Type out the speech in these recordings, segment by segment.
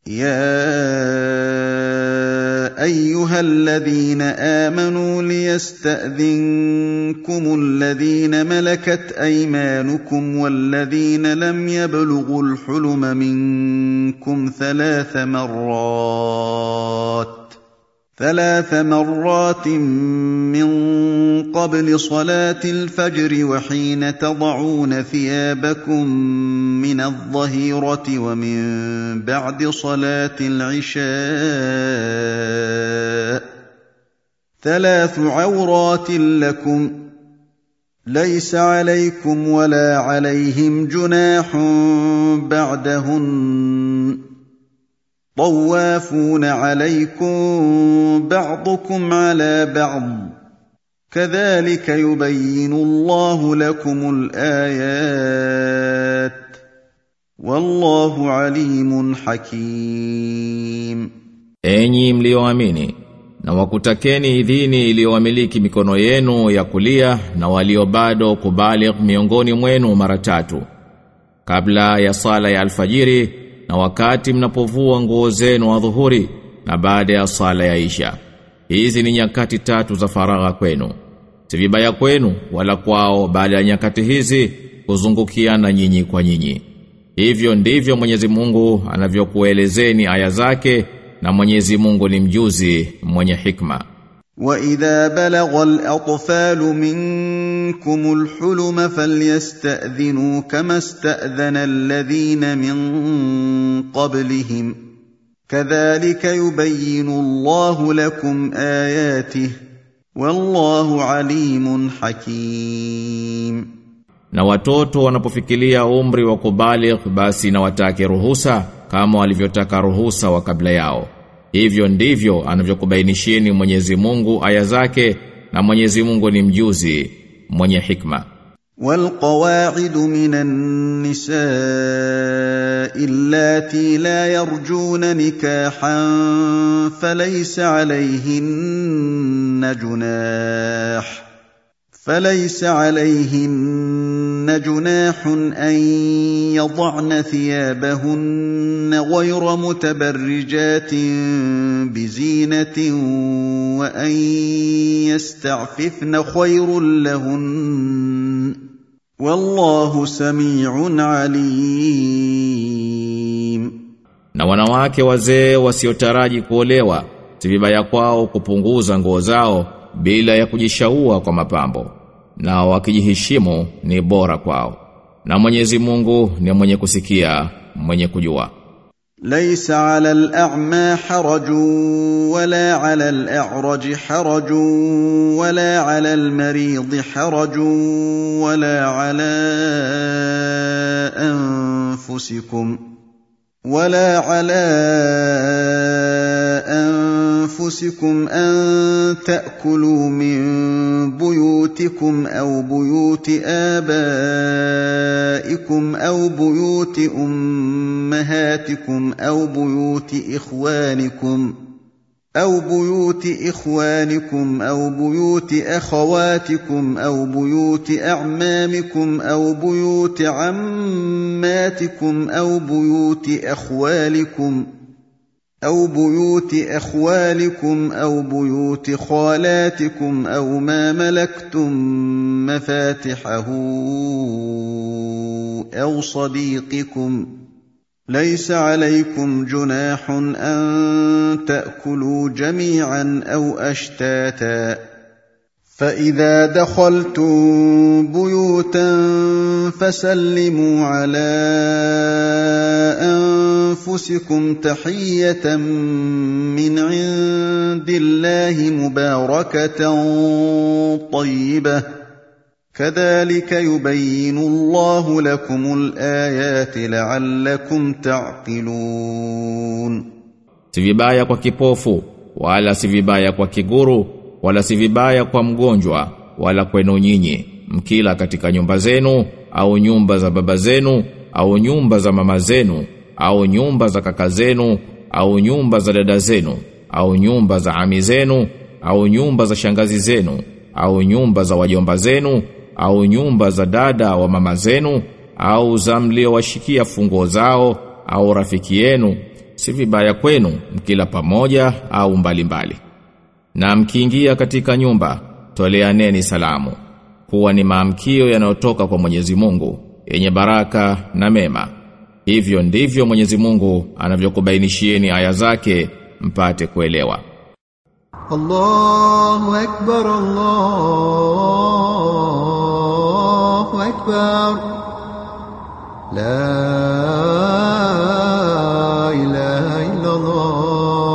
يا ايها الذين امنوا ليستاذنكم الذين ملكت ايمانكم والذين لم يبلغوا الحلم منكم ثلاث مرات ثلاث مرات من قبل صلاه الفجر وحين تضعون ثيابكم من الظهيره ومن بعد صلاه العشاء ثلاث عورات لكم ليس عليكم ولا عليهم جناح بعدهن طوافون عليكم بعضكم على بعض كذلك يبين الله لكم الايات والله عليم حكيم Enyi mlioamini na wakutakeni idhini iliyowamiliki mikono yenu ya kulia na walio bado kubaligh miongoni mwenu mara tatu kabla ya sala ya alfajiri na wakati mnapovua nguo zenu adhuhuri na baada ya sala ya isha hizi ni nyakati tatu za faragha kwenu si vibaya kwenu wala kwao baada ya nyakati hizi kuzungukiana nyinyi kwa nyinyi hivyo ndivyo Mwenyezi Mungu anavyokuelezeni aya zake na Mwenyezi Mungu ni mjuzi mwenye hikma واذا بلغ الاطفال منكم الحلم فليستاذنوا كما استاذن الذين من قبلهم كذلك يبين الله لكم اياته والله عليم حكيم na watoto wanapofikilia umri wa kubaligh basi na watake ruhusa kama walivyotaka ruhusa wa kabla yao hivyo ndivyo anavyokubainishieni Mwenyezi Mungu aya zake na Mwenyezi Mungu ni mjuzi mwenye hikma والقواعد من النساء اللاتي لا يرجون نكاحا فليس عليهن جناح فليس عليهن جناح ان يضعن ثيابهن غير متبرجات بزينه وان يستعففن خير لهن والله سميع عليم na wanawake wazee wasiotaraji kuolewa si vibaya kwao kupunguza nguo zao bila ya kujishaua kwa mapambo na wakijiheshimu ni bora kwao na Mwenyezi Mungu ni mwenye kusikia mwenye kujua ليس على الأعمى حرج ولا على الأعرج حرج ولا على المريض حرج ولا على أنفسكم ولا على أنفسكم أن تأكلوا من بيوتكم أو بيوت آبائكم أو بيوت أمهاتكم أو بيوت إخوانكم أو بيوت إخوانكم أو بيوت أخواتكم أو بيوت أعمامكم أو بيوت عماتكم أو بيوت أخوالكم أو بيوت أخوالكم أو بيوت خالاتكم أو ما ملكتم مفاتحه أو صديقكم ليس عليكم جناح أن تأكلوا جميعا أو أشتاتا فإذا دخلتم بيوتا فسلموا على أنفسكم تحية من عند الله مباركة طيبة كذلك يبين الله لكم الآيات لعلكم تعقلون si vibaya kwa kipofu wala si vibaya kwa kiguru wala si vibaya kwa mgonjwa wala kwenu nyinyi mkila katika nyumba zenu au nyumba za baba zenu au nyumba za mama zenu au nyumba za kaka zenu au nyumba za dada zenu au nyumba za ami zenu au nyumba za shangazi zenu au nyumba za wajomba zenu au nyumba za dada wa mama zenu au za mliowashikia funguo zao au rafiki yenu si vibaya kwenu mkila pamoja au mbalimbali mbali. Na mkiingia katika nyumba toleaneni salamu kuwa ni maamkio yanayotoka kwa Mwenyezi Mungu yenye baraka na mema hivyo ndivyo Mwenyezi Mungu anavyokubainishieni aya zake mpate kuelewa الله أكبر الله أكبر لا إله إلا الله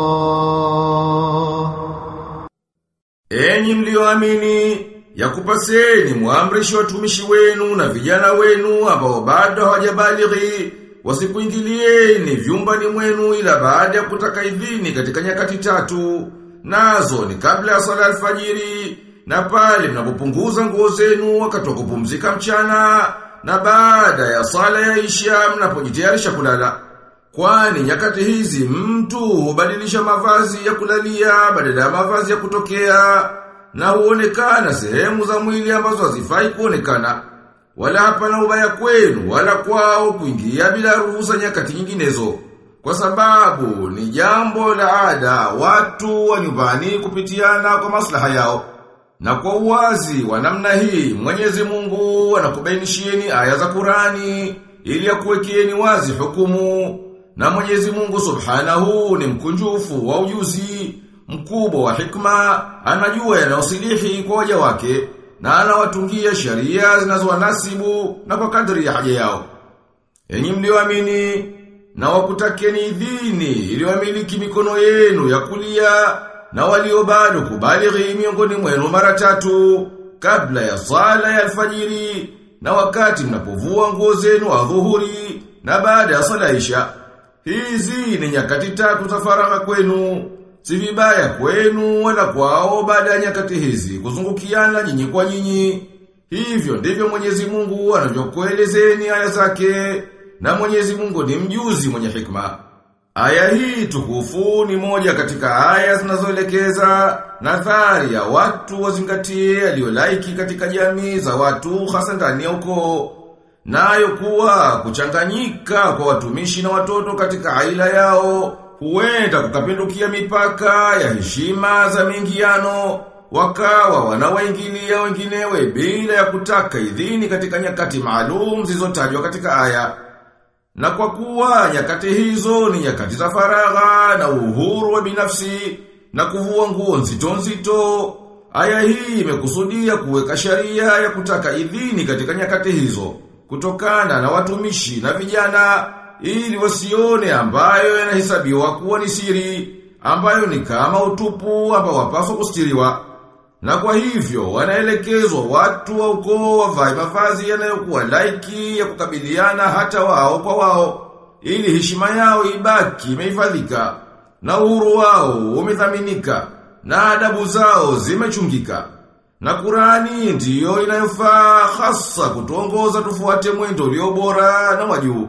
Enyi mlioamini yakupaseni muamrishe watumishi wenu na vijana wenu ambao bado hawajabalighi wasikuingilieni vyumbani mwenu ila baada ya kutaka idhini katika nyakati tatu nazo ni kabla ya sala alfajiri na pale mnapopunguza nguo zenu wakati wa kupumzika mchana na baada ya sala ya isha mnapojitayarisha kulala Kwani nyakati hizi mtu hubadilisha mavazi ya kulalia badala ya mavazi ya kutokea na huonekana sehemu za mwili ambazo hazifai kuonekana. Wala hapana ubaya kwenu wala kwao kuingia bila ruhusa nyakati nyinginezo. Kwa sababu ni jambo la ada watu wa nyumbani kupitiana kwa maslaha yao. Na kwa uwazi wa namna hii Mwenyezi Mungu anakubainishieni aya za Qurani ili akuwekeeni wazi hukumu na Mwenyezi Mungu Subhanahu ni mkunjufu wa ujuzi, mkubwa wa hikma, anajua yanayosilihi kwa waja wake na anawatungia sheria zinazowanasibu na kwa kadri ya haja yao. Enyi mlioamini na wakutakeni idhini iliyomiliki mikono yenu ya kulia na walio bado kubalighi miongoni mwenu mara tatu kabla ya sala ya alfajiri na wakati mnapovua nguo zenu adhuhuri na baada ya sala isha. Hizi ni nyakati tatu za faragha kwenu, si vibaya kwenu wala kwao baada ya nyakati hizi kuzungukiana nyinyi kwa nyinyi. Hivyo ndivyo Mwenyezi Mungu anavyokuelezeni aya zake, na Mwenyezi Mungu ni mjuzi mwenye hikma. Aya hii tukufu ni moja katika aya zinazoelekeza nadhari ya watu wazingatie aliyolaiki katika jamii za watu hasa ndani ya ukoo. Nayo kuwa kuchanganyika kwa watumishi na watoto katika aila yao huenda kukapindukia mipaka ya heshima za mingiano wakawa wanawaingilia wenginewe bila ya kutaka idhini katika nyakati maalum zilizotajwa katika aya. Na kwa kuwa nyakati hizo ni nyakati za faragha na uhuru wa binafsi na kuvua nguo nzito nzito, aya hii imekusudia kuweka sharia ya kutaka idhini katika nyakati hizo kutokana na watumishi na vijana ili wasione ambayo yanahesabiwa kuwa ni siri ambayo ni kama utupu ambao wapaswa kustiriwa. Na kwa hivyo wanaelekezwa watu wa ukoo wavae mavazi yanayokuwa laiki ya kukabiliana hata wao kwa wao ili heshima yao ibaki imehifadhika na uhuru wao umethaminika na adabu zao zimechungika. Na Qurani ndiyo inayofaa hasa kutuongoza tufuate mwendo ulio bora na wajuu.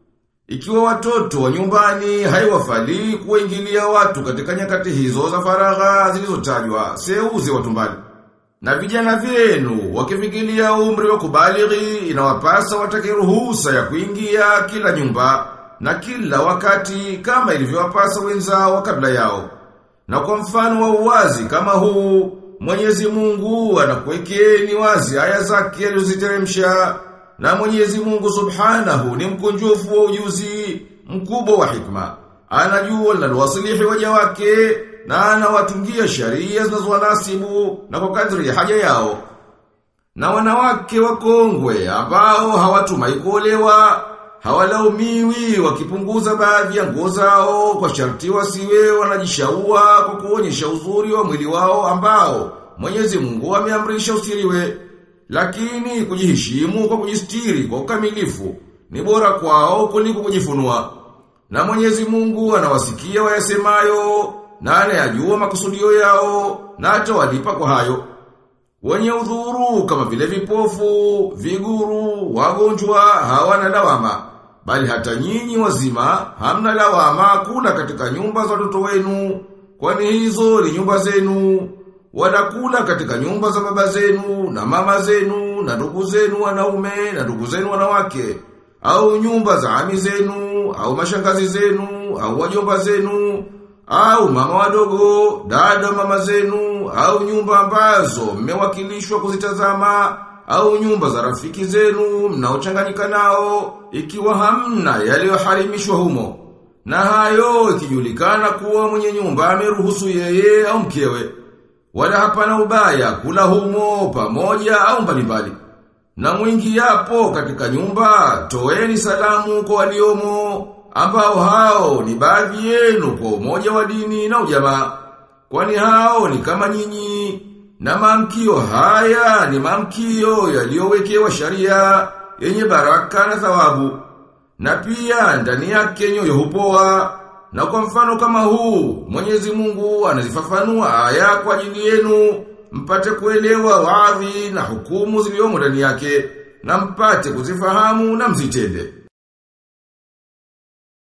Ikiwa watoto wa nyumbani haiwafali kuingilia watu katika nyakati hizo za faragha zilizotajwa, seuze watu mbali. Na vijana vyenu wakifikiria umri wa kubalighi inawapasa watake ruhusa ya kuingia kila nyumba na kila wakati kama ilivyowapasa wenzao kabla yao. Na kwa mfano wa uwazi kama huu Mwenyezi Mungu anakuwekeni wazi aya zake alizoziteremsha na Mwenyezi Mungu Subhanahu ni mkunjufu wa ujuzi mkubwa wa hikma. Anajua linalowasilihi waja wake na anawatungia sharia zinazowanasibu na kwa kadri ya haja yao. Na wanawake wakongwe ambao hawatumai kuolewa hawalaumiwi wakipunguza baadhi ya nguo zao kwa sharti wasiwe wanajishaua kwa kuonyesha uzuri wa mwili wao ambao Mwenyezi Mungu ameamrisha usiriwe. Lakini kujiheshimu kwa kujistiri kwa ukamilifu ni bora kwao kuliko kujifunua. Na Mwenyezi Mungu anawasikia wayasemayo na anayajua makusudio yao na atawalipa kwa hayo. Wenye udhuru kama vile vipofu, viguru, wagonjwa hawana lawama. Bali hata nyinyi wazima hamna lawama kula katika nyumba za watoto wenu, kwani hizo ni nyumba zenu. Wanakula katika nyumba za baba zenu na mama zenu na ndugu zenu wanaume na ndugu zenu wanawake au nyumba za ami zenu au mashangazi zenu, au wajomba zenu, au mama wadogo, dada mama zenu, au nyumba ambazo mmewakilishwa kuzitazama, au nyumba za rafiki zenu mnaochanganyika nao, ikiwa hamna yaliyoharimishwa humo. Na hayo ikijulikana kuwa mwenye nyumba ameruhusu yeye au mkewe. Wala hapana ubaya kula humo pamoja au mbalimbali. Na mwingi yapo katika nyumba, toeni salamu kwa waliomo, ambao hao ni baadhi yenu kwa umoja wa dini na ujamaa. Kwani hao ni kama nyinyi, na maamkio haya ni maamkio yaliyowekewa sharia yenye baraka na thawabu. Na pia ndani yake nyoyo hupoa. Na kwa mfano kama huu, Mwenyezi Mungu anazifafanua aya kwa ajili yenu, mpate kuelewa waadhi na hukumu zilizomo ndani yake, na mpate kuzifahamu na mzitende.